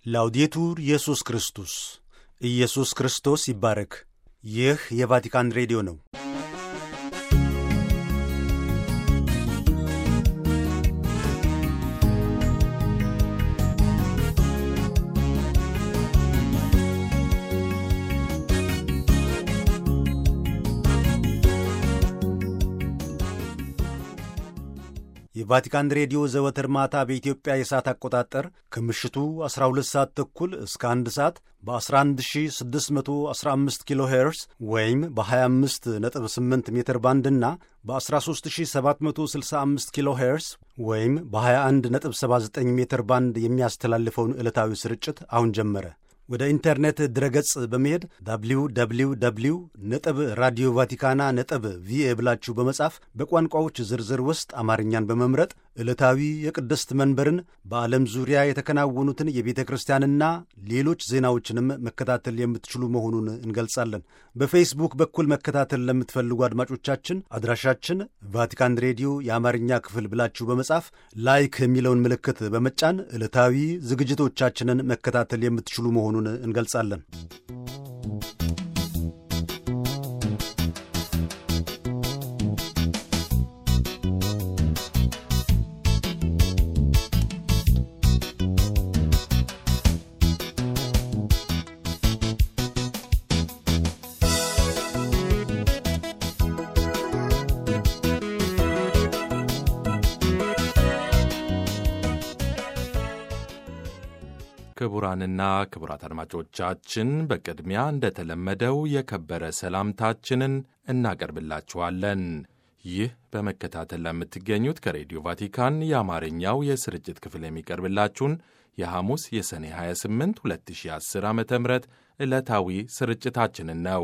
ላውዴቱር ኢየሱስ ክርስቶስ ኢየሱስ ክርስቶስ ይባረክ። ይህ የቫቲካን ሬዲዮ ነው። የቫቲካን ሬዲዮ ዘወትር ማታ በኢትዮጵያ የሰዓት አቆጣጠር ከምሽቱ 12 ሰዓት ተኩል እስከ 1 ሰዓት በ11615 ኪሎ ሄርስ ወይም በ258 ሜትር ባንድ እና በ13765 ኪሎ ሄርስ ወይም በ2179 ሜትር ባንድ የሚያስተላልፈውን ዕለታዊ ስርጭት አሁን ጀመረ። ወደ ኢንተርኔት ድረገጽ በመሄድ ዳብሊው ዳብሊው ዳብሊው ነጥብ ራዲዮ ቫቲካና ነጥብ ቪኤ ብላችሁ በመጻፍ በቋንቋዎች ዝርዝር ውስጥ አማርኛን በመምረጥ ዕለታዊ የቅድስት መንበርን በዓለም ዙሪያ የተከናወኑትን የቤተ ክርስቲያንና ሌሎች ዜናዎችንም መከታተል የምትችሉ መሆኑን እንገልጻለን። በፌስቡክ በኩል መከታተል ለምትፈልጉ አድማጮቻችን አድራሻችን ቫቲካን ሬዲዮ የአማርኛ ክፍል ብላችሁ በመጻፍ ላይክ የሚለውን ምልክት በመጫን ዕለታዊ ዝግጅቶቻችንን መከታተል የምትችሉ መሆኑን እንገልጻለን። ክቡራንና ክቡራት አድማጮቻችን በቅድሚያ እንደተለመደው የከበረ ሰላምታችንን እናቀርብላችኋለን። ይህ በመከታተል ለምትገኙት ከሬዲዮ ቫቲካን የአማርኛው የስርጭት ክፍል የሚቀርብላችሁን የሐሙስ የሰኔ 28 2010 ዓ ም ዕለታዊ ስርጭታችንን ነው።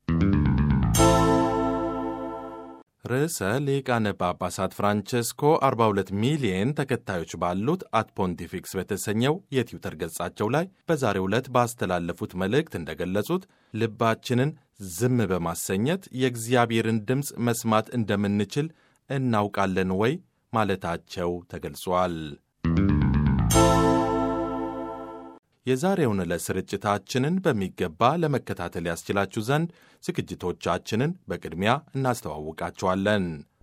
ርዕሰ ሊቃነ ጳጳሳት ፍራንቸስኮ 42 ሚሊየን ተከታዮች ባሉት አት ፖንቲፊክስ በተሰኘው የትዊተር ገጻቸው ላይ በዛሬው ዕለት ባስተላለፉት መልእክት እንደገለጹት ልባችንን ዝም በማሰኘት የእግዚአብሔርን ድምፅ መስማት እንደምንችል እናውቃለን ወይ ማለታቸው ተገልጿል። የዛሬውን ዕለት ስርጭታችንን በሚገባ ለመከታተል ያስችላችሁ ዘንድ ዝግጅቶቻችንን በቅድሚያ እናስተዋውቃችኋለን።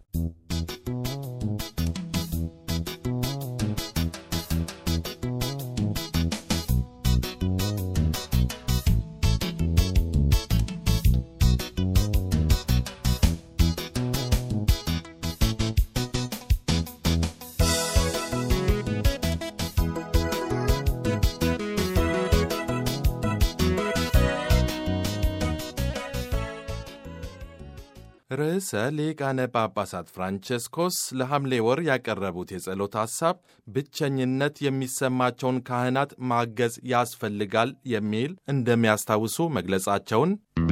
ርዕሰ ሊቃነ ጳጳሳት ፍራንቸስኮስ ለሐምሌ ወር ያቀረቡት የጸሎት ሐሳብ ብቸኝነት የሚሰማቸውን ካህናት ማገዝ ያስፈልጋል የሚል እንደሚያስታውሱ መግለጻቸውን፣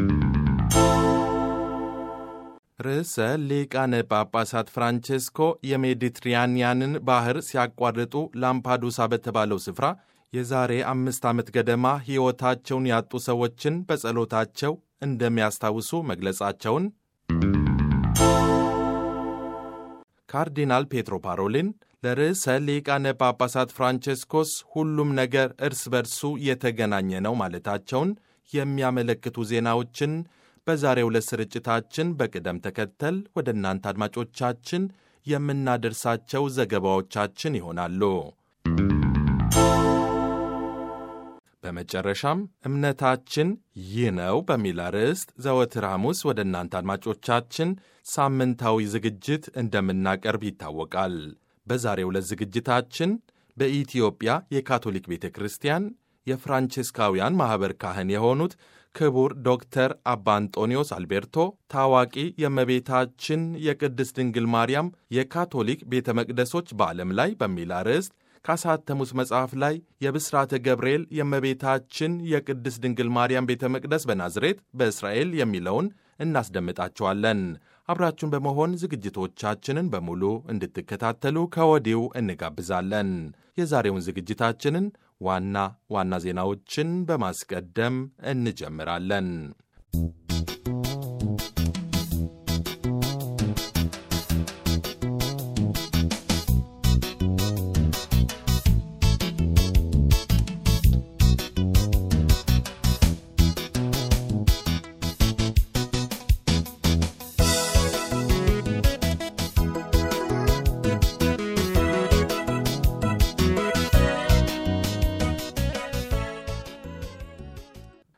ርዕሰ ሊቃነ ጳጳሳት ፍራንቸስኮ የሜዲትራንያንን ባህር ሲያቋርጡ ላምፓዱሳ በተባለው ስፍራ የዛሬ አምስት ዓመት ገደማ ሕይወታቸውን ያጡ ሰዎችን በጸሎታቸው እንደሚያስታውሱ መግለጻቸውን ካርዲናል ፔትሮ ፓሮሊን ለርዕሰ ሊቃነ ጳጳሳት ፍራንቸስኮስ ሁሉም ነገር እርስ በርሱ የተገናኘ ነው ማለታቸውን የሚያመለክቱ ዜናዎችን በዛሬው ዕለት ስርጭታችን በቅደም ተከተል ወደ እናንተ አድማጮቻችን የምናደርሳቸው ዘገባዎቻችን ይሆናሉ። በመጨረሻም እምነታችን ይህ ነው በሚል አርዕስት ዘወትር ሐሙስ ወደ እናንተ አድማጮቻችን ሳምንታዊ ዝግጅት እንደምናቀርብ ይታወቃል። በዛሬው ዕለት ዝግጅታችን በኢትዮጵያ የካቶሊክ ቤተ ክርስቲያን የፍራንቼስካውያን ማኅበር ካህን የሆኑት ክቡር ዶክተር አባ አንጦኒዮስ አልቤርቶ ታዋቂ የእመቤታችን የቅድስት ድንግል ማርያም የካቶሊክ ቤተ መቅደሶች በዓለም ላይ በሚል አርዕስት ካሳተሙት መጽሐፍ ላይ የብስራተ ገብርኤል የእመቤታችን የቅድስት ድንግል ማርያም ቤተ መቅደስ በናዝሬት በእስራኤል የሚለውን እናስደምጣችኋለን። አብራችሁን በመሆን ዝግጅቶቻችንን በሙሉ እንድትከታተሉ ከወዲሁ እንጋብዛለን። የዛሬውን ዝግጅታችንን ዋና ዋና ዜናዎችን በማስቀደም እንጀምራለን።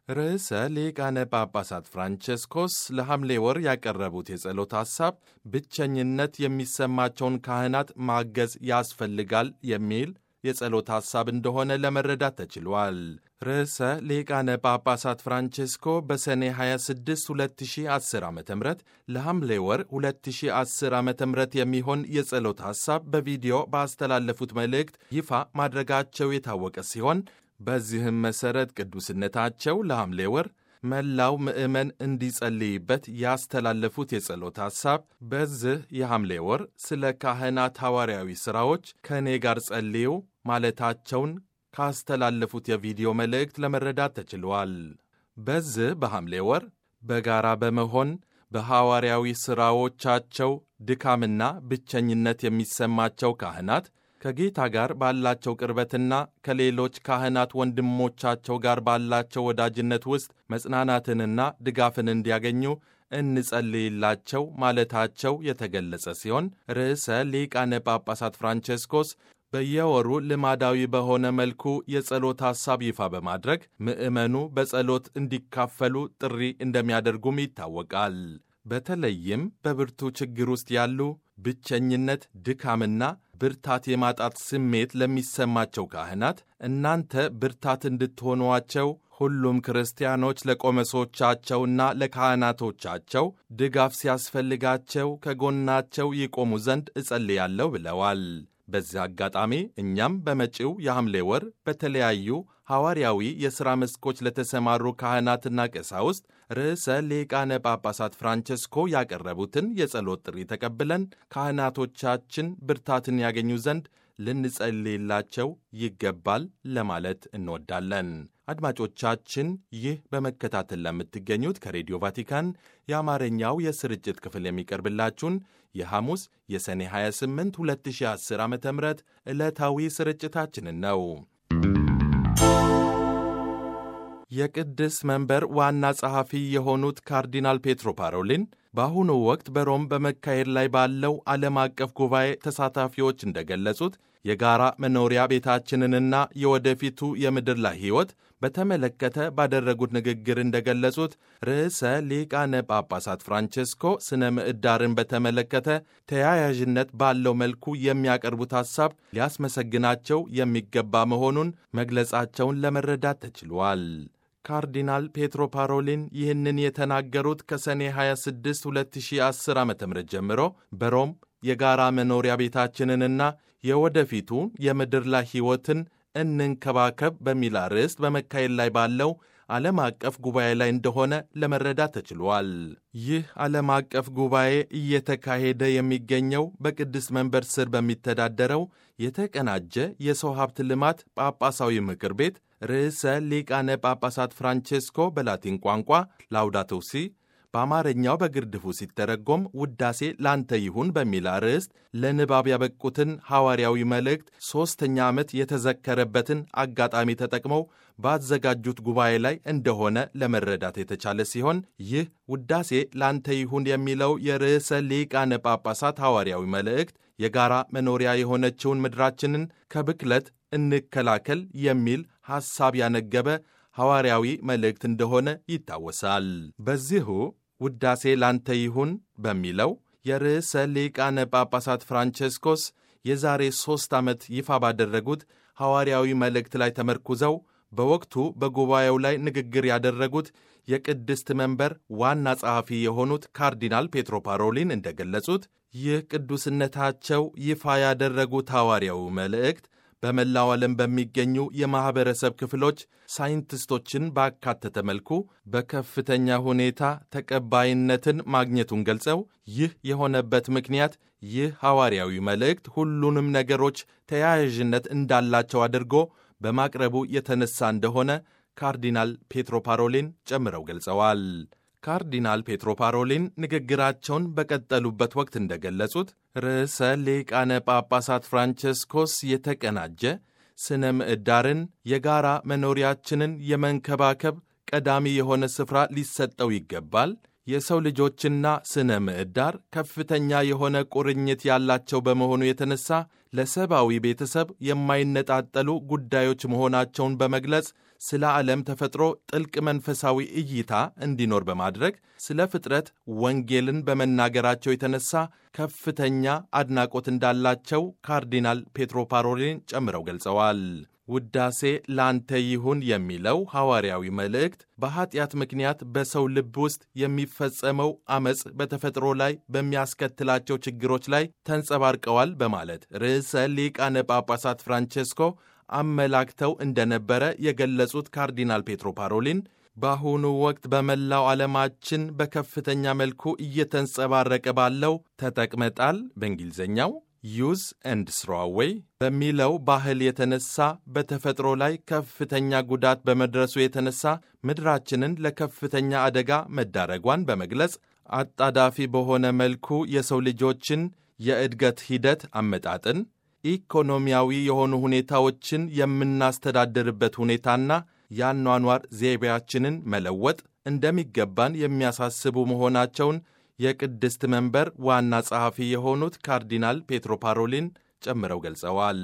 ርዕሰ ሊቃነ ጳጳሳት ፍራንቸስኮስ ለሐምሌ ወር ያቀረቡት የጸሎት ሐሳብ ብቸኝነት የሚሰማቸውን ካህናት ማገዝ ያስፈልጋል የሚል የጸሎት ሐሳብ እንደሆነ ለመረዳት ተችሏል። ርዕሰ ሊቃነ ጳጳሳት ፍራንቼስኮ በሰኔ 26 2010 ዓ ም ለሐምሌ ወር 2010 ዓ ም የሚሆን የጸሎት ሐሳብ በቪዲዮ ባስተላለፉት መልእክት ይፋ ማድረጋቸው የታወቀ ሲሆን በዚህም መሠረት ቅዱስነታቸው ለሐምሌ ወር መላው ምዕመን እንዲጸልይበት ያስተላለፉት የጸሎት ሐሳብ በዚህ የሐምሌ ወር ስለ ካህናት ሐዋርያዊ ሥራዎች ከእኔ ጋር ጸልዩ ማለታቸውን ካስተላለፉት የቪዲዮ መልእክት ለመረዳት ተችሏል። በዚህ በሐምሌ ወር በጋራ በመሆን በሐዋርያዊ ሥራዎቻቸው ድካምና ብቸኝነት የሚሰማቸው ካህናት ከጌታ ጋር ባላቸው ቅርበትና ከሌሎች ካህናት ወንድሞቻቸው ጋር ባላቸው ወዳጅነት ውስጥ መጽናናትንና ድጋፍን እንዲያገኙ እንጸልይላቸው ማለታቸው የተገለጸ ሲሆን ርዕሰ ሊቃነ ጳጳሳት ፍራንቼስኮስ በየወሩ ልማዳዊ በሆነ መልኩ የጸሎት ሐሳብ ይፋ በማድረግ ምዕመኑ በጸሎት እንዲካፈሉ ጥሪ እንደሚያደርጉም ይታወቃል። በተለይም በብርቱ ችግር ውስጥ ያሉ ብቸኝነት፣ ድካምና ብርታት የማጣት ስሜት ለሚሰማቸው ካህናት እናንተ ብርታት እንድትሆኗቸው ሁሉም ክርስቲያኖች ለቆመሶቻቸውና ለካህናቶቻቸው ድጋፍ ሲያስፈልጋቸው ከጎናቸው ይቆሙ ዘንድ እጸልያለሁ ብለዋል። በዚህ አጋጣሚ እኛም በመጪው የሐምሌ ወር በተለያዩ ሐዋርያዊ የሥራ መስኮች ለተሰማሩ ካህናትና ቀሳውስት ርዕሰ ሊቃነ ጳጳሳት ፍራንቸስኮ ያቀረቡትን የጸሎት ጥሪ ተቀብለን ካህናቶቻችን ብርታትን ያገኙ ዘንድ ልንጸልይላቸው ይገባል ለማለት እንወዳለን። አድማጮቻችን፣ ይህ በመከታተል ለምትገኙት ከሬዲዮ ቫቲካን የአማርኛው የስርጭት ክፍል የሚቀርብላችሁን የሐሙስ የሰኔ 28 2010 ዓ ም ዕለታዊ ስርጭታችንን ነው። የቅድስ መንበር ዋና ጸሐፊ የሆኑት ካርዲናል ፔትሮ ፓሮሊን በአሁኑ ወቅት በሮም በመካሄድ ላይ ባለው ዓለም አቀፍ ጉባኤ ተሳታፊዎች እንደገለጹት የጋራ መኖሪያ ቤታችንንና የወደፊቱ የምድር ላይ ሕይወት በተመለከተ ባደረጉት ንግግር እንደገለጹት ርዕሰ ሊቃነ ጳጳሳት ፍራንቼስኮ ስነ ምዕዳርን በተመለከተ ተያያዥነት ባለው መልኩ የሚያቀርቡት ሐሳብ ሊያስመሰግናቸው የሚገባ መሆኑን መግለጻቸውን ለመረዳት ተችሏል። ካርዲናል ፔትሮ ፓሮሊን ይህንን የተናገሩት ከሰኔ 26 2010 ዓ ም ጀምሮ በሮም የጋራ መኖሪያ ቤታችንንና የወደፊቱ የምድር ላይ ሕይወትን እንንከባከብ በሚል አርዕስት በመካሄድ ላይ ባለው ዓለም አቀፍ ጉባኤ ላይ እንደሆነ ለመረዳት ተችሏል። ይህ ዓለም አቀፍ ጉባኤ እየተካሄደ የሚገኘው በቅድስት መንበር ስር በሚተዳደረው የተቀናጀ የሰው ሀብት ልማት ጳጳሳዊ ምክር ቤት ርዕሰ ሊቃነ ጳጳሳት ፍራንቼስኮ በላቲን ቋንቋ ላውዳቶ ሲ በአማርኛው በግርድፉ ሲተረጎም ውዳሴ ላንተ ይሁን በሚል አርዕስት ለንባብ ያበቁትን ሐዋርያዊ መልእክት ሦስተኛ ዓመት የተዘከረበትን አጋጣሚ ተጠቅመው ባዘጋጁት ጉባኤ ላይ እንደሆነ ለመረዳት የተቻለ ሲሆን ይህ ውዳሴ ላንተ ይሁን የሚለው የርዕሰ ሊቃነ ጳጳሳት ሐዋርያዊ መልእክት የጋራ መኖሪያ የሆነችውን ምድራችንን ከብክለት እንከላከል የሚል ሐሳብ ያነገበ ሐዋርያዊ መልእክት እንደሆነ ይታወሳል። በዚሁ ውዳሴ ላንተ ይሁን በሚለው የርዕሰ ሊቃነ ጳጳሳት ፍራንቼስኮስ የዛሬ ሦስት ዓመት ይፋ ባደረጉት ሐዋርያዊ መልእክት ላይ ተመርኩዘው በወቅቱ በጉባኤው ላይ ንግግር ያደረጉት የቅድስት መንበር ዋና ጸሐፊ የሆኑት ካርዲናል ፔትሮ ፓሮሊን እንደገለጹት ይህ ቅዱስነታቸው ይፋ ያደረጉት ሐዋርያዊ መልእክት በመላው ዓለም በሚገኙ የማኅበረሰብ ክፍሎች ሳይንቲስቶችን ባካተተ መልኩ በከፍተኛ ሁኔታ ተቀባይነትን ማግኘቱን ገልጸው ይህ የሆነበት ምክንያት ይህ ሐዋርያዊ መልእክት ሁሉንም ነገሮች ተያያዥነት እንዳላቸው አድርጎ በማቅረቡ የተነሳ እንደሆነ ካርዲናል ፔትሮ ፓሮሊን ጨምረው ገልጸዋል። ካርዲናል ፔትሮ ፓሮሊን ንግግራቸውን በቀጠሉበት ወቅት እንደገለጹት ርዕሰ ሊቃነ ጳጳሳት ፍራንቸስኮስ የተቀናጀ ስነ ምዕዳርን የጋራ መኖሪያችንን የመንከባከብ ቀዳሚ የሆነ ስፍራ ሊሰጠው ይገባል። የሰው ልጆችና ስነ ምህዳር ከፍተኛ የሆነ ቁርኝት ያላቸው በመሆኑ የተነሳ ለሰብአዊ ቤተሰብ የማይነጣጠሉ ጉዳዮች መሆናቸውን በመግለጽ ስለ ዓለም ተፈጥሮ ጥልቅ መንፈሳዊ እይታ እንዲኖር በማድረግ ስለ ፍጥረት ወንጌልን በመናገራቸው የተነሳ ከፍተኛ አድናቆት እንዳላቸው ካርዲናል ፔትሮ ፓሮሊን ጨምረው ገልጸዋል። ውዳሴ ላንተ ይሁን የሚለው ሐዋርያዊ መልእክት በኀጢአት ምክንያት በሰው ልብ ውስጥ የሚፈጸመው ዐመፅ በተፈጥሮ ላይ በሚያስከትላቸው ችግሮች ላይ ተንጸባርቀዋል በማለት ርዕሰ ሊቃነ ጳጳሳት ፍራንቼስኮ አመላክተው እንደነበረ የገለጹት ካርዲናል ፔትሮ ፓሮሊን በአሁኑ ወቅት በመላው ዓለማችን በከፍተኛ መልኩ እየተንጸባረቀ ባለው ተጠቅመጣል በእንግሊዝኛው ዩዝ ኤንድ ስሮዌይ በሚለው ባህል የተነሳ በተፈጥሮ ላይ ከፍተኛ ጉዳት በመድረሱ የተነሳ ምድራችንን ለከፍተኛ አደጋ መዳረጓን በመግለጽ አጣዳፊ በሆነ መልኩ የሰው ልጆችን የእድገት ሂደት አመጣጥን፣ ኢኮኖሚያዊ የሆኑ ሁኔታዎችን የምናስተዳድርበት ሁኔታና የአኗኗር ዘይቤያችንን መለወጥ እንደሚገባን የሚያሳስቡ መሆናቸውን የቅድስት መንበር ዋና ጸሐፊ የሆኑት ካርዲናል ፔትሮ ፓሮሊን ጨምረው ገልጸዋል።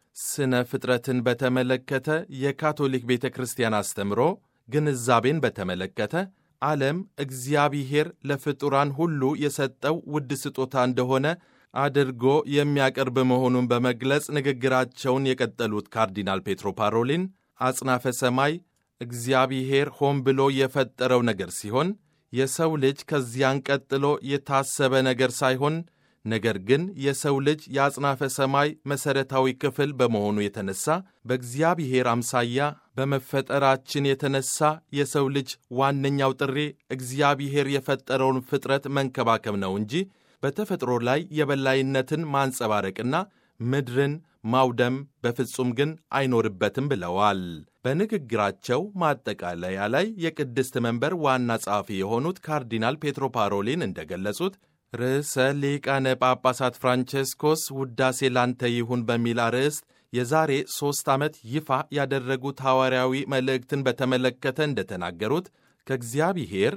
ስነ ፍጥረትን በተመለከተ የካቶሊክ ቤተ ክርስቲያን አስተምሮ ግንዛቤን በተመለከተ ዓለም እግዚአብሔር ለፍጡራን ሁሉ የሰጠው ውድ ስጦታ እንደሆነ አድርጎ የሚያቀርብ መሆኑን በመግለጽ ንግግራቸውን የቀጠሉት ካርዲናል ፔትሮ ፓሮሊን አጽናፈ ሰማይ እግዚአብሔር ሆን ብሎ የፈጠረው ነገር ሲሆን የሰው ልጅ ከዚያን ቀጥሎ የታሰበ ነገር ሳይሆን ነገር ግን የሰው ልጅ የአጽናፈ ሰማይ መሠረታዊ ክፍል በመሆኑ የተነሳ በእግዚአብሔር አምሳያ በመፈጠራችን የተነሳ የሰው ልጅ ዋነኛው ጥሪ እግዚአብሔር የፈጠረውን ፍጥረት መንከባከብ ነው እንጂ በተፈጥሮ ላይ የበላይነትን ማንጸባረቅና ምድርን ማውደም በፍጹም ግን አይኖርበትም ብለዋል። በንግግራቸው ማጠቃለያ ላይ የቅድስት መንበር ዋና ጸሐፊ የሆኑት ካርዲናል ፔትሮ ፓሮሊን እንደገለጹት ርዕሰ ሊቃነ ጳጳሳት ፍራንቼስኮስ ውዳሴ ላንተ ይሁን በሚል አርዕስት የዛሬ ሦስት ዓመት ይፋ ያደረጉት ሐዋርያዊ መልእክትን በተመለከተ እንደተናገሩት ከእግዚአብሔር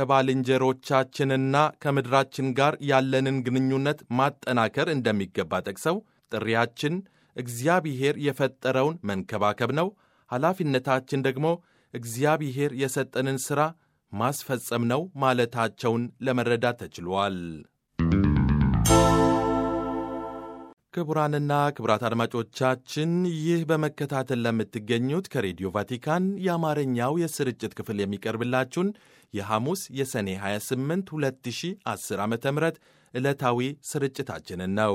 ከባልንጀሮቻችንና ከምድራችን ጋር ያለንን ግንኙነት ማጠናከር እንደሚገባ ጠቅሰው ጥሪያችን እግዚአብሔር የፈጠረውን መንከባከብ ነው፣ ኃላፊነታችን ደግሞ እግዚአብሔር የሰጠንን ሥራ ማስፈጸም ነው ማለታቸውን ለመረዳት ተችሏል። ክቡራንና ክቡራት አድማጮቻችን ይህ በመከታተል ለምትገኙት ከሬዲዮ ቫቲካን የአማርኛው የስርጭት ክፍል የሚቀርብላችሁን የሐሙስ የሰኔ 28 2010 ዓ ም ዕለታዊ ስርጭታችንን ነው።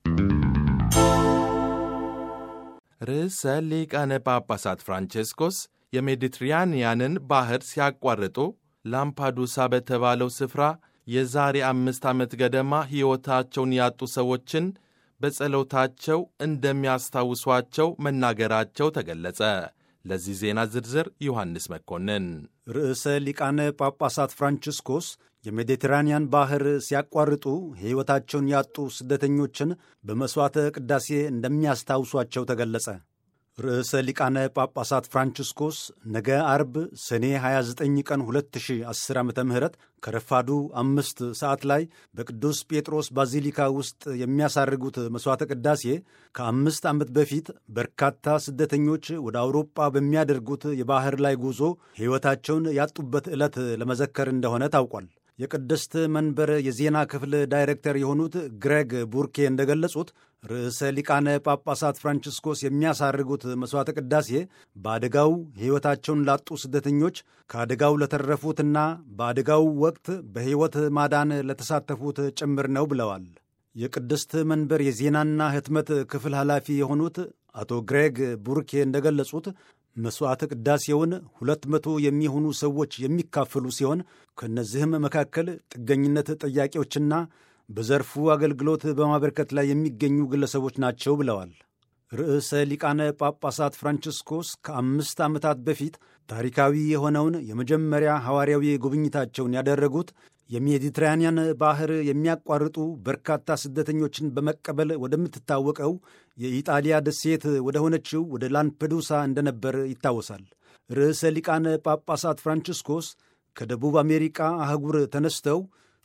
ርዕሰ ሊቃነ ጳጳሳት ፍራንቼስኮስ የሜዲትራንያንን ባሕር ሲያቋርጡ ላምፓዱሳ በተባለው ስፍራ የዛሬ አምስት ዓመት ገደማ ሕይወታቸውን ያጡ ሰዎችን በጸሎታቸው እንደሚያስታውሷቸው መናገራቸው ተገለጸ። ለዚህ ዜና ዝርዝር ዮሐንስ መኮንን። ርዕሰ ሊቃነ ጳጳሳት ፍራንቺስኮስ የሜዲትራንያን ባሕር ሲያቋርጡ ሕይወታቸውን ያጡ ስደተኞችን በመሥዋዕተ ቅዳሴ እንደሚያስታውሷቸው ተገለጸ። ርዕሰ ሊቃነ ጳጳሳት ፍራንቺስኮስ ነገ አርብ ሰኔ 29 ቀን 2010 ዓ ም ከረፋዱ አምስት ሰዓት ላይ በቅዱስ ጴጥሮስ ባዚሊካ ውስጥ የሚያሳርጉት መሥዋዕተ ቅዳሴ ከአምስት ዓመት በፊት በርካታ ስደተኞች ወደ አውሮጳ በሚያደርጉት የባሕር ላይ ጉዞ ሕይወታቸውን ያጡበት ዕለት ለመዘከር እንደሆነ ታውቋል። የቅድስት መንበር የዜና ክፍል ዳይሬክተር የሆኑት ግሬግ ቡርኬ እንደገለጹት ርዕሰ ሊቃነ ጳጳሳት ፍራንቺስኮስ የሚያሳርጉት መሥዋዕተ ቅዳሴ በአደጋው ሕይወታቸውን ላጡ ስደተኞች ከአደጋው ለተረፉትና በአደጋው ወቅት በሕይወት ማዳን ለተሳተፉት ጭምር ነው ብለዋል። የቅድስት መንበር የዜናና ሕትመት ክፍል ኃላፊ የሆኑት አቶ ግሬግ ቡርኬ እንደገለጹት መሥዋዕተ ቅዳሴውን ሁለት መቶ የሚሆኑ ሰዎች የሚካፈሉ ሲሆን ከእነዚህም መካከል ጥገኝነት ጠያቂዎችና በዘርፉ አገልግሎት በማበርከት ላይ የሚገኙ ግለሰቦች ናቸው ብለዋል። ርዕሰ ሊቃነ ጳጳሳት ፍራንቺስኮስ ከአምስት ዓመታት በፊት ታሪካዊ የሆነውን የመጀመሪያ ሐዋርያዊ ጉብኝታቸውን ያደረጉት የሜዲትራንያን ባሕር የሚያቋርጡ በርካታ ስደተኞችን በመቀበል ወደምትታወቀው የኢጣሊያ ደሴት ወደ ሆነችው ወደ ላምፔዱሳ እንደነበር ይታወሳል። ርዕሰ ሊቃነ ጳጳሳት ፍራንቺስኮስ ከደቡብ አሜሪካ አህጉር ተነስተው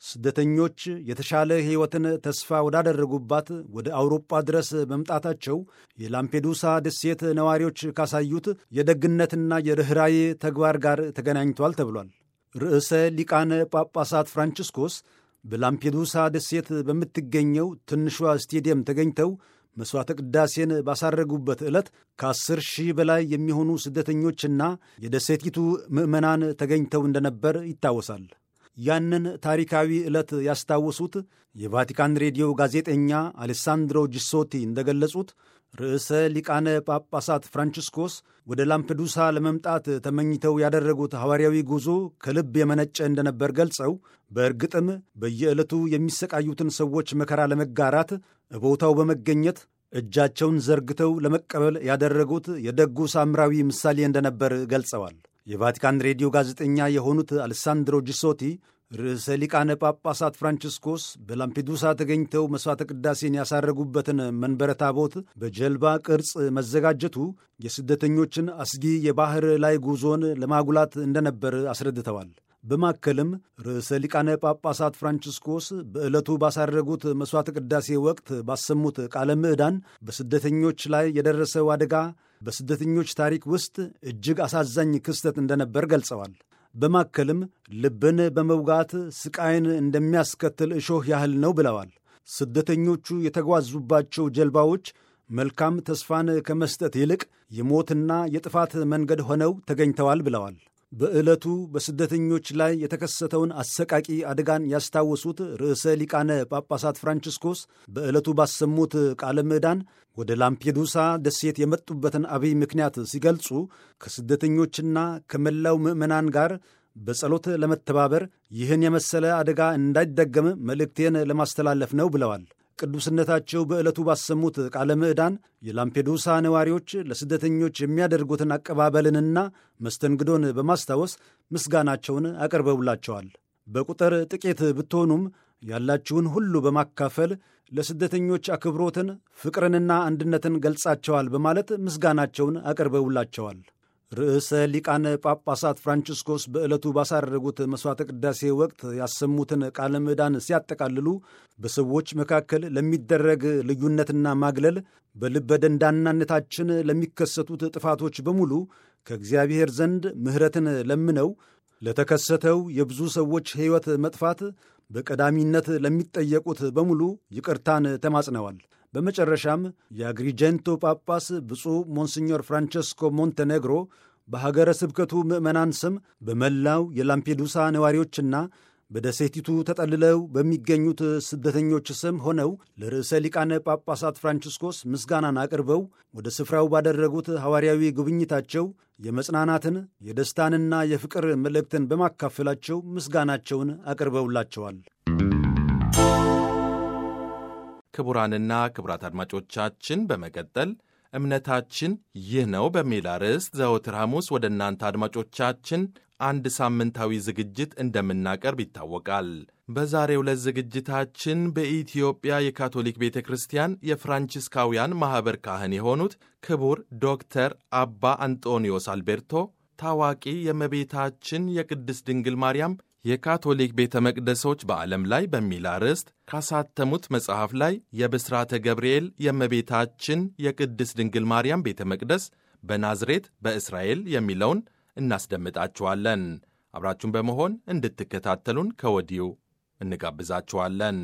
ስደተኞች የተሻለ ሕይወትን ተስፋ ወዳደረጉባት ወደ አውሮጳ ድረስ መምጣታቸው የላምፔዱሳ ደሴት ነዋሪዎች ካሳዩት የደግነትና የርኅራዬ ተግባር ጋር ተገናኝቷል ተብሏል። ርዕሰ ሊቃነ ጳጳሳት ፍራንቺስኮስ በላምፔዱሳ ደሴት በምትገኘው ትንሿ ስቴዲየም ተገኝተው መሥዋዕተ ቅዳሴን ባሳረጉበት ዕለት ከአስር ሺህ በላይ የሚሆኑ ስደተኞችና የደሴቲቱ ምዕመናን ተገኝተው እንደነበር ይታወሳል። ያንን ታሪካዊ ዕለት ያስታወሱት የቫቲካን ሬዲዮ ጋዜጠኛ አሌሳንድሮ ጂሶቲ እንደገለጹት ርዕሰ ሊቃነ ጳጳሳት ፍራንቺስኮስ ወደ ላምፔዱሳ ለመምጣት ተመኝተው ያደረጉት ሐዋርያዊ ጉዞ ከልብ የመነጨ እንደነበር ገልጸው በእርግጥም በየዕለቱ የሚሰቃዩትን ሰዎች መከራ ለመጋራት ቦታው በመገኘት እጃቸውን ዘርግተው ለመቀበል ያደረጉት የደጉ ሳምራዊ ምሳሌ እንደነበር ገልጸዋል። የቫቲካን ሬዲዮ ጋዜጠኛ የሆኑት አሌሳንድሮ ጂሶቲ ርዕሰ ሊቃነ ጳጳሳት ፍራንቺስኮስ በላምፔዱሳ ተገኝተው መሥዋዕተ ቅዳሴን ያሳረጉበትን መንበረ ታቦት በጀልባ ቅርጽ መዘጋጀቱ የስደተኞችን አስጊ የባሕር ላይ ጉዞን ለማጉላት እንደነበር አስረድተዋል። በማከልም ርዕሰ ሊቃነ ጳጳሳት ፍራንቺስኮስ በዕለቱ ባሳረጉት መሥዋዕተ ቅዳሴ ወቅት ባሰሙት ቃለ ምዕዳን በስደተኞች ላይ የደረሰው አደጋ በስደተኞች ታሪክ ውስጥ እጅግ አሳዛኝ ክስተት እንደነበር ገልጸዋል። በማከልም ልብን በመውጋት ስቃይን እንደሚያስከትል እሾህ ያህል ነው ብለዋል። ስደተኞቹ የተጓዙባቸው ጀልባዎች መልካም ተስፋን ከመስጠት ይልቅ የሞትና የጥፋት መንገድ ሆነው ተገኝተዋል ብለዋል። በዕለቱ በስደተኞች ላይ የተከሰተውን አሰቃቂ አደጋን ያስታወሱት ርዕሰ ሊቃነ ጳጳሳት ፍራንቺስኮስ በዕለቱ ባሰሙት ቃለ ምዕዳን ወደ ላምፔዱሳ ደሴት የመጡበትን አብይ ምክንያት ሲገልጹ ከስደተኞችና ከመላው ምዕመናን ጋር በጸሎት ለመተባበር ይህን የመሰለ አደጋ እንዳይደገም መልእክቴን ለማስተላለፍ ነው ብለዋል። ቅዱስነታቸው በዕለቱ ባሰሙት ቃለ ምዕዳን የላምፔዱሳ ነዋሪዎች ለስደተኞች የሚያደርጉትን አቀባበልንና መስተንግዶን በማስታወስ ምስጋናቸውን አቅርበውላቸዋል። በቁጥር ጥቂት ብትሆኑም ያላችሁን ሁሉ በማካፈል ለስደተኞች አክብሮትን፣ ፍቅርንና አንድነትን ገልጻቸዋል በማለት ምስጋናቸውን አቅርበውላቸዋል። ርዕሰ ሊቃነ ጳጳሳት ፍራንቺስኮስ በዕለቱ ባሳረጉት መሥዋዕተ ቅዳሴ ወቅት ያሰሙትን ቃለ ምዕዳን ሲያጠቃልሉ በሰዎች መካከል ለሚደረግ ልዩነትና ማግለል፣ በልበ ደንዳናነታችን ለሚከሰቱት ጥፋቶች በሙሉ ከእግዚአብሔር ዘንድ ምሕረትን ለምነው ለተከሰተው የብዙ ሰዎች ሕይወት መጥፋት በቀዳሚነት ለሚጠየቁት በሙሉ ይቅርታን ተማጽነዋል። በመጨረሻም የአግሪጀንቶ ጳጳስ ብፁዕ ሞንሲኞር ፍራንቸስኮ ሞንቴኔግሮ በሀገረ ስብከቱ ምዕመናን ስም በመላው የላምፔዱሳ ነዋሪዎችና በደሴቲቱ ተጠልለው በሚገኙት ስደተኞች ስም ሆነው ለርዕሰ ሊቃነ ጳጳሳት ፍራንቺስኮስ ምስጋናን አቅርበው ወደ ስፍራው ባደረጉት ሐዋርያዊ ጉብኝታቸው የመጽናናትን የደስታንና የፍቅር መልእክትን በማካፈላቸው ምስጋናቸውን አቅርበውላቸዋል። ክቡራንና ክቡራት አድማጮቻችን በመቀጠል እምነታችን ይህ ነው በሚል አርዕስት ዘወትር ሐሙስ ወደ እናንተ አድማጮቻችን አንድ ሳምንታዊ ዝግጅት እንደምናቀርብ ይታወቃል። በዛሬው ዕለት ዝግጅታችን በኢትዮጵያ የካቶሊክ ቤተ ክርስቲያን የፍራንቺስካውያን ማኅበር ካህን የሆኑት ክቡር ዶክተር አባ አንጦኒዮስ አልቤርቶ ታዋቂ የእመቤታችን የቅድስት ድንግል ማርያም የካቶሊክ ቤተ መቅደሶች በዓለም ላይ በሚል አርዕስት ካሳተሙት መጽሐፍ ላይ የብስራተ ገብርኤል የእመቤታችን የቅድስት ድንግል ማርያም ቤተ መቅደስ በናዝሬት በእስራኤል የሚለውን እናስደምጣችኋለን። አብራችሁን በመሆን እንድትከታተሉን ከወዲሁ እንጋብዛችኋለን።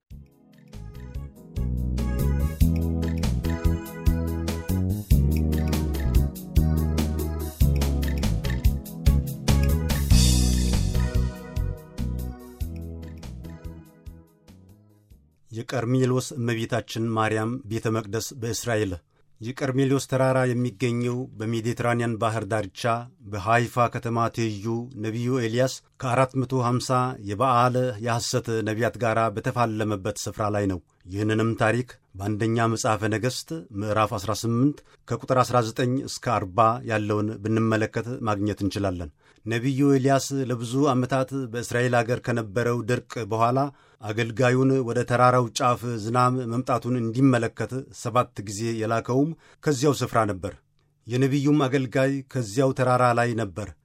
የቀርሜሎስ እመቤታችን ማርያም ቤተ መቅደስ በእስራኤል የቀርሜሎስ ተራራ የሚገኘው በሜዲትራንያን ባህር ዳርቻ በሃይፋ ከተማ ትይዩ ነቢዩ ኤልያስ ከ450 የበዓለ የሐሰት ነቢያት ጋር በተፋለመበት ስፍራ ላይ ነው። ይህንንም ታሪክ በአንደኛ መጽሐፈ ነገሥት ምዕራፍ 18 ከቁጥር 19 እስከ 40 ያለውን ብንመለከት ማግኘት እንችላለን። ነቢዩ ኤልያስ ለብዙ ዓመታት በእስራኤል አገር ከነበረው ድርቅ በኋላ አገልጋዩን ወደ ተራራው ጫፍ ዝናብ መምጣቱን እንዲመለከት ሰባት ጊዜ የላከውም ከዚያው ስፍራ ነበር። የነቢዩም አገልጋይ ከዚያው ተራራ ላይ ነበር።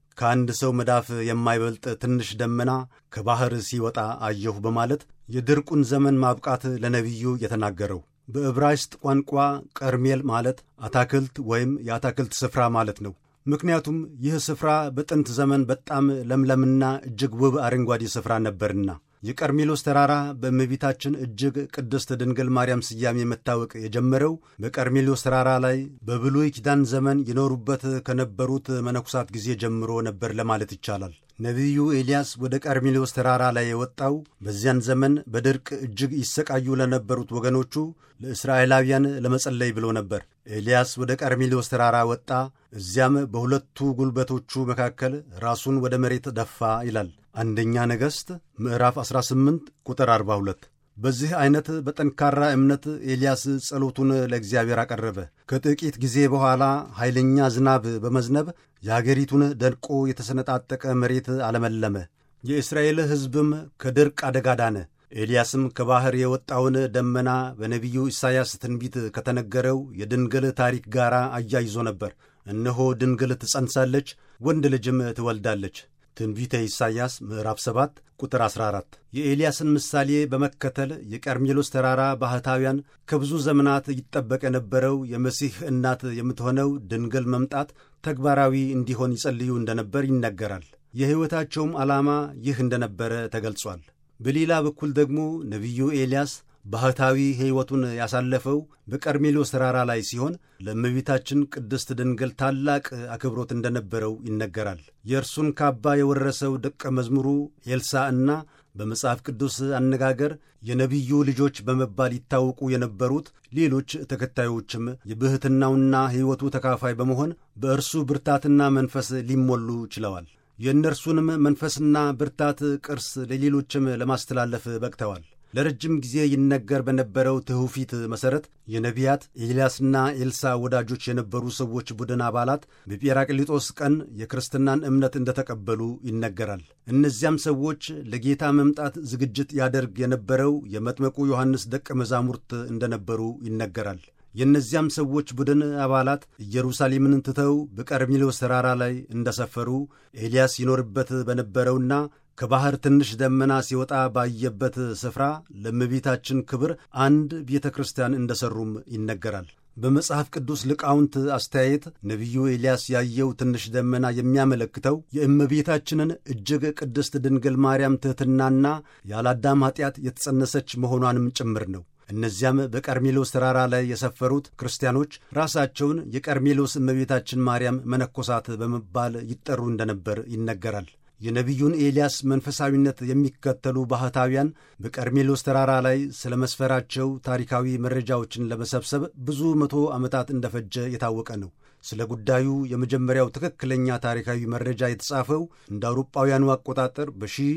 ከአንድ ሰው መዳፍ የማይበልጥ ትንሽ ደመና ከባሕር ሲወጣ አየሁ በማለት የድርቁን ዘመን ማብቃት ለነቢዩ የተናገረው በዕብራይስጥ ቋንቋ ቀርሜል ማለት አታክልት ወይም የአታክልት ስፍራ ማለት ነው። ምክንያቱም ይህ ስፍራ በጥንት ዘመን በጣም ለምለምና እጅግ ውብ አረንጓዴ ስፍራ ነበርና። የቀርሜሎስ ተራራ በእመቤታችን እጅግ ቅድስት ድንግል ማርያም ስያሜ መታወቅ የጀመረው በቀርሜሎስ ተራራ ላይ በብሉይ ኪዳን ዘመን የኖሩበት ከነበሩት መነኩሳት ጊዜ ጀምሮ ነበር ለማለት ይቻላል። ነቢዩ ኤልያስ ወደ ቀርሜሎስ ተራራ ላይ የወጣው በዚያን ዘመን በድርቅ እጅግ ይሰቃዩ ለነበሩት ወገኖቹ ለእስራኤላውያን ለመጸለይ ብሎ ነበር። ኤልያስ ወደ ቀርሜሎስ ተራራ ወጣ፣ እዚያም በሁለቱ ጉልበቶቹ መካከል ራሱን ወደ መሬት ደፋ ይላል አንደኛ ነገሥት ምዕራፍ 18 ቁጥር 42። በዚህ ዐይነት በጠንካራ እምነት ኤልያስ ጸሎቱን ለእግዚአብሔር አቀረበ። ከጥቂት ጊዜ በኋላ ኃይለኛ ዝናብ በመዝነብ የአገሪቱን ደርቆ የተሰነጣጠቀ መሬት አለመለመ። የእስራኤል ሕዝብም ከድርቅ አደጋ ዳነ። ኤልያስም ከባሕር የወጣውን ደመና በነቢዩ ኢሳይያስ ትንቢት ከተነገረው የድንግል ታሪክ ጋር አያይዞ ነበር። እነሆ ድንግል ትጸንሳለች፣ ወንድ ልጅም ትወልዳለች። ትንቢተ ኢሳይያስ ምዕራፍ 7 ቁጥር 14። የኤልያስን ምሳሌ በመከተል የቀርሜሎስ ተራራ ባህታውያን ከብዙ ዘመናት ይጠበቅ የነበረው የመሲህ እናት የምትሆነው ድንግል መምጣት ተግባራዊ እንዲሆን ይጸልዩ እንደነበር ይነገራል። የሕይወታቸውም ዓላማ ይህ እንደነበረ ተገልጿል። በሌላ በኩል ደግሞ ነቢዩ ኤልያስ ባህታዊ ሕይወቱን ያሳለፈው በቀርሜሎስ ተራራ ላይ ሲሆን ለእመቤታችን ቅድስት ድንግል ታላቅ አክብሮት እንደነበረው ይነገራል። የእርሱን ካባ የወረሰው ደቀ መዝሙሩ ኤልሳ እና በመጽሐፍ ቅዱስ አነጋገር የነቢዩ ልጆች በመባል ይታወቁ የነበሩት ሌሎች ተከታዮችም የብሕትናውና ሕይወቱ ተካፋይ በመሆን በእርሱ ብርታትና መንፈስ ሊሞሉ ችለዋል። የእነርሱንም መንፈስና ብርታት ቅርስ ለሌሎችም ለማስተላለፍ በቅተዋል። ለረጅም ጊዜ ይነገር በነበረው ትውፊት መሠረት የነቢያት ኤልያስና ኤልሳ ወዳጆች የነበሩ ሰዎች ቡድን አባላት በጴራቅሊጦስ ቀን የክርስትናን እምነት እንደተቀበሉ ይነገራል። እነዚያም ሰዎች ለጌታ መምጣት ዝግጅት ያደርግ የነበረው የመጥመቁ ዮሐንስ ደቀ መዛሙርት እንደነበሩ ይነገራል። የእነዚያም ሰዎች ቡድን አባላት ኢየሩሳሌምን ትተው በቀርሜሎስ ተራራ ላይ እንደሰፈሩ ኤልያስ ይኖርበት በነበረውና ከባሕር ትንሽ ደመና ሲወጣ ባየበት ስፍራ ለእመቤታችን ክብር አንድ ቤተ ክርስቲያን እንደሠሩም ይነገራል። በመጽሐፍ ቅዱስ ሊቃውንት አስተያየት ነቢዩ ኤልያስ ያየው ትንሽ ደመና የሚያመለክተው የእመቤታችንን እጅግ ቅድስት ድንግል ማርያም ትሕትናና ያለአዳም ኀጢአት የተጸነሰች መሆኗንም ጭምር ነው። እነዚያም በቀርሜሎስ ተራራ ላይ የሰፈሩት ክርስቲያኖች ራሳቸውን የቀርሜሎስ እመቤታችን ማርያም መነኮሳት በመባል ይጠሩ እንደነበር ይነገራል። የነቢዩን ኤልያስ መንፈሳዊነት የሚከተሉ ባህታውያን በቀርሜሎስ ተራራ ላይ ስለ መስፈራቸው ታሪካዊ መረጃዎችን ለመሰብሰብ ብዙ መቶ ዓመታት እንደፈጀ የታወቀ ነው። ስለ ጉዳዩ የመጀመሪያው ትክክለኛ ታሪካዊ መረጃ የተጻፈው እንደ አውሮጳውያኑ አቆጣጠር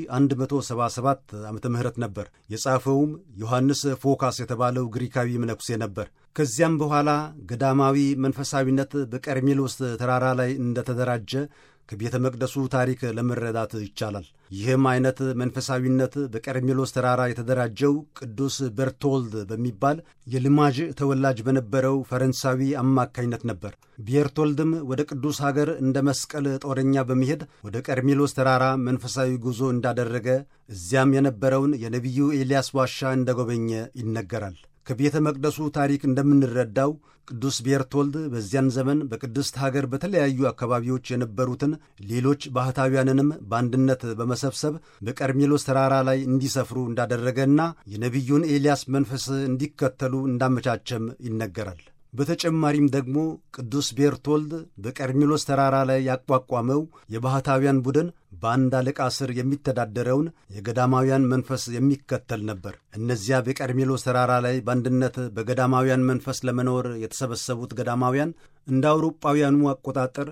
በ1177 ዓ ም ነበር። የጻፈውም ዮሐንስ ፎካስ የተባለው ግሪካዊ መነኩሴ ነበር። ከዚያም በኋላ ገዳማዊ መንፈሳዊነት በቀርሜሎስ ተራራ ላይ እንደተደራጀ ከቤተ መቅደሱ ታሪክ ለመረዳት ይቻላል። ይህም አይነት መንፈሳዊነት በቀርሜሎስ ተራራ የተደራጀው ቅዱስ ቤርቶልድ በሚባል የልማዥ ተወላጅ በነበረው ፈረንሳዊ አማካኝነት ነበር። ቤርቶልድም ወደ ቅዱስ ሀገር እንደ መስቀል ጦረኛ በመሄድ ወደ ቀርሜሎስ ተራራ መንፈሳዊ ጉዞ እንዳደረገ እዚያም የነበረውን የነቢዩ ኤልያስ ዋሻ እንደጎበኘ ይነገራል። ከቤተ መቅደሱ ታሪክ እንደምንረዳው ቅዱስ ቤርቶልድ በዚያን ዘመን በቅድስት ሀገር በተለያዩ አካባቢዎች የነበሩትን ሌሎች ባህታውያንንም በአንድነት በመሰብሰብ በቀርሜሎስ ተራራ ላይ እንዲሰፍሩ እንዳደረገና የነቢዩን ኤልያስ መንፈስ እንዲከተሉ እንዳመቻቸም ይነገራል። በተጨማሪም ደግሞ ቅዱስ ቤርቶልድ በቀርሜሎስ ተራራ ላይ ያቋቋመው የባህታውያን ቡድን በአንድ አለቃ ስር የሚተዳደረውን የገዳማውያን መንፈስ የሚከተል ነበር። እነዚያ በቀርሜሎስ ተራራ ላይ በአንድነት በገዳማውያን መንፈስ ለመኖር የተሰበሰቡት ገዳማውያን እንደ አውሮጳውያኑ አቆጣጠር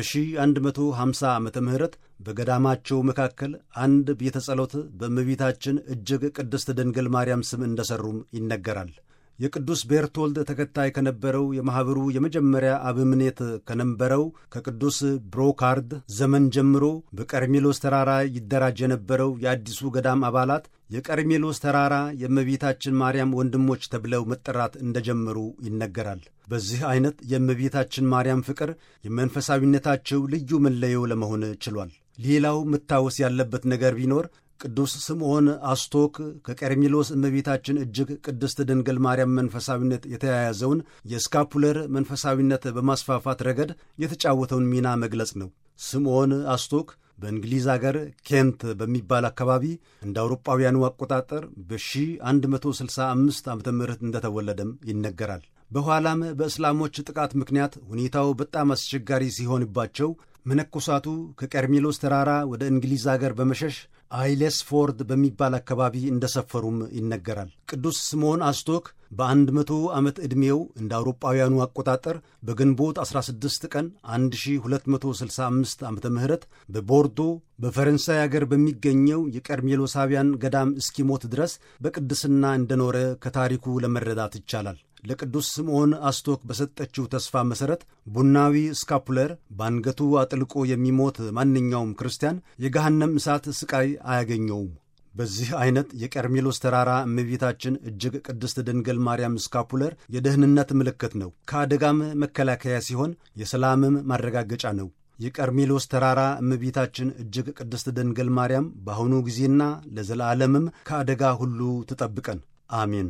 በ1150 ዓመተ ምህረት በገዳማቸው መካከል አንድ ቤተ ጸሎት በእመቤታችን እጅግ ቅድስት ድንግል ማርያም ስም እንደሠሩም ይነገራል። የቅዱስ ቤርቶልድ ተከታይ ከነበረው የማኅበሩ የመጀመሪያ አበምኔት ከነበረው ከቅዱስ ብሮካርድ ዘመን ጀምሮ በቀርሜሎስ ተራራ ይደራጅ የነበረው የአዲሱ ገዳም አባላት የቀርሜሎስ ተራራ የእመቤታችን ማርያም ወንድሞች ተብለው መጠራት እንደጀመሩ ይነገራል። በዚህ አይነት የእመቤታችን ማርያም ፍቅር የመንፈሳዊነታቸው ልዩ መለዮ ለመሆን ችሏል። ሌላው መታወስ ያለበት ነገር ቢኖር ቅዱስ ስምዖን አስቶክ ከቀርሜሎስ እመቤታችን እጅግ ቅድስት ድንግል ማርያም መንፈሳዊነት የተያያዘውን የስካፑለር መንፈሳዊነት በማስፋፋት ረገድ የተጫወተውን ሚና መግለጽ ነው። ስምዖን አስቶክ በእንግሊዝ አገር ኬንት በሚባል አካባቢ እንደ አውሮጳውያኑ አቆጣጠር በ1165 ዓ ም እንደተወለደም ይነገራል። በኋላም በእስላሞች ጥቃት ምክንያት ሁኔታው በጣም አስቸጋሪ ሲሆንባቸው መነኮሳቱ ከቀርሜሎስ ተራራ ወደ እንግሊዝ አገር በመሸሽ አይሌስፎርድ በሚባል አካባቢ እንደሰፈሩም ይነገራል። ቅዱስ ስምዖን አስቶክ በአንድ መቶ ዓመት ዕድሜው እንደ አውሮጳውያኑ አቆጣጠር በግንቦት 16 ቀን 1265 ዓ ም በቦርዶ በፈረንሳይ አገር በሚገኘው የቀርሜሎሳውያን ገዳም እስኪሞት ድረስ በቅድስና እንደኖረ ከታሪኩ ለመረዳት ይቻላል። ለቅዱስ ስምዖን አስቶክ በሰጠችው ተስፋ መሠረት ቡናዊ ስካፑለር በአንገቱ አጥልቆ የሚሞት ማንኛውም ክርስቲያን የገሃነም እሳት ስቃይ አያገኘውም። በዚህ አይነት የቀርሜሎስ ተራራ እመቤታችን እጅግ ቅድስት ድንግል ማርያም ስካፑለር የደህንነት ምልክት ነው። ከአደጋም መከላከያ ሲሆን የሰላምም ማረጋገጫ ነው። የቀርሜሎስ ተራራ እመቤታችን እጅግ ቅድስት ድንግል ማርያም በአሁኑ ጊዜና ለዘላለምም ከአደጋ ሁሉ ትጠብቀን። አሜን።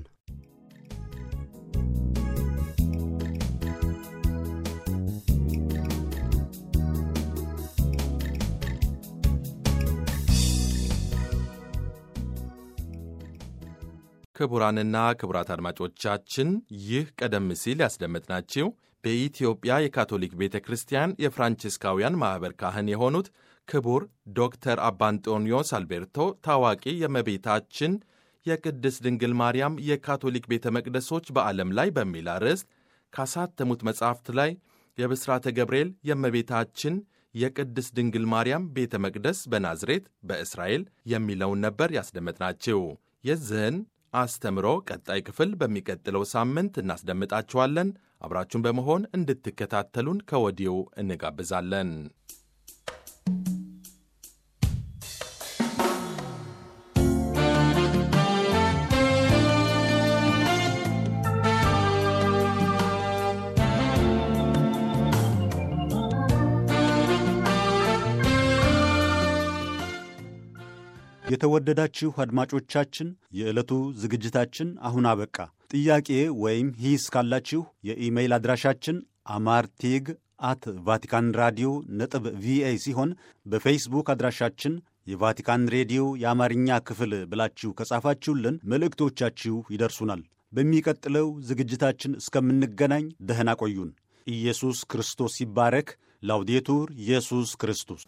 ክቡራንና ክቡራት አድማጮቻችን ይህ ቀደም ሲል ያስደመጥናችሁ በኢትዮጵያ የካቶሊክ ቤተ ክርስቲያን የፍራንቺስካውያን ማኅበር ካህን የሆኑት ክቡር ዶክተር አባ አንጦኒዮስ አልቤርቶ ታዋቂ የእመቤታችን የቅድስት ድንግል ማርያም የካቶሊክ ቤተ መቅደሶች በዓለም ላይ በሚል አርዕስት ካሳተሙት መጻሕፍት ላይ የብስራተ ገብርኤል የእመቤታችን የቅድስት ድንግል ማርያም ቤተ መቅደስ በናዝሬት በእስራኤል የሚለውን ነበር ያስደመጥናችሁ። የዚህን አስተምሮ ቀጣይ ክፍል በሚቀጥለው ሳምንት እናስደምጣችኋለን። አብራችሁን በመሆን እንድትከታተሉን ከወዲሁ እንጋብዛለን። የተወደዳችሁ አድማጮቻችን የዕለቱ ዝግጅታችን አሁን አበቃ። ጥያቄ ወይም ሂስ ካላችሁ የኢሜይል አድራሻችን አማርቴግ አት ቫቲካን ራዲዮ ነጥብ ቪኦኤ ሲሆን በፌስቡክ አድራሻችን የቫቲካን ሬዲዮ የአማርኛ ክፍል ብላችሁ ከጻፋችሁልን መልእክቶቻችሁ ይደርሱናል። በሚቀጥለው ዝግጅታችን እስከምንገናኝ ደህና ቆዩን። ኢየሱስ ክርስቶስ ይባረክ። ላውዴቱር ኢየሱስ ክርስቶስ